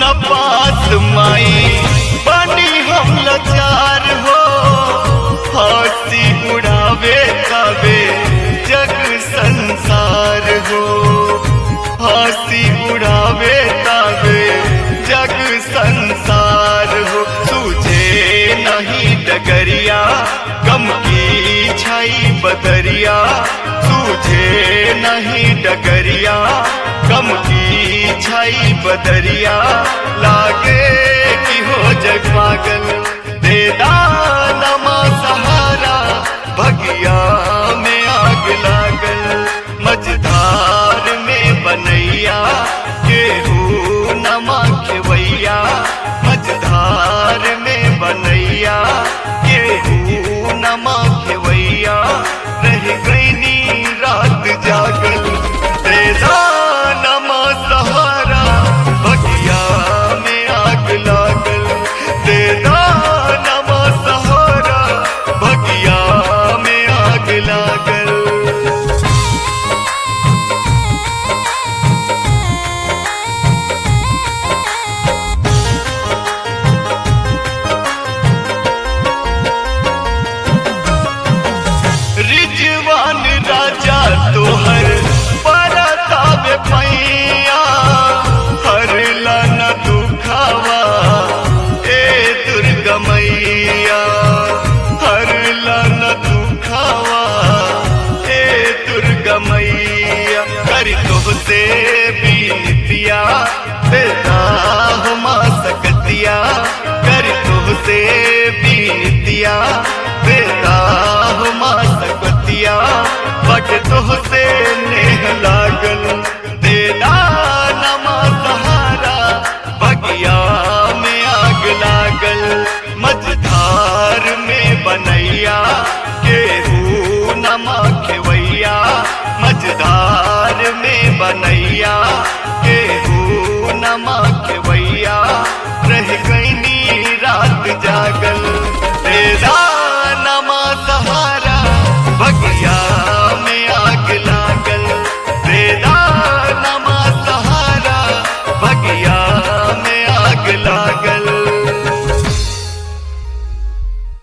न पास माई बनी हम लाचार हो हंसी उड़ावे कावे जग संसार हो हंसी उड़ावे कावे जग संसार हो तुझे नहीं डगरिया गम की छाई बदरिया तुझे नहीं डगरिया गम की छाई बदरिया लागे कि हो जग पागल दे दानमा सहारा भगिया में आग लागल मझधार में बनैया केहू नमा खेवैया मझधार में बनैया केहू नमा खेवैया रह गईनी रात जागल तेरा नमा सहारा भगिया में आग लागल तेरा नमा सहारा भगिया में आग लागल रिजवान राजा तोहर परतावे पैया हर लन दुखावा ए दुर्गा मैया हर लन दुखावा ए दुर्गा मैया कर से बीनतिया बेटा हुमा सकतिया कर से बीनतिया बेटा हुमा सकतिया बट तुहसे नेह लागल देना नमा सहारा बगिया में आग लागल मझधार में बनैया केहू नमा खेवैया मझधार में बनैया केहू नमा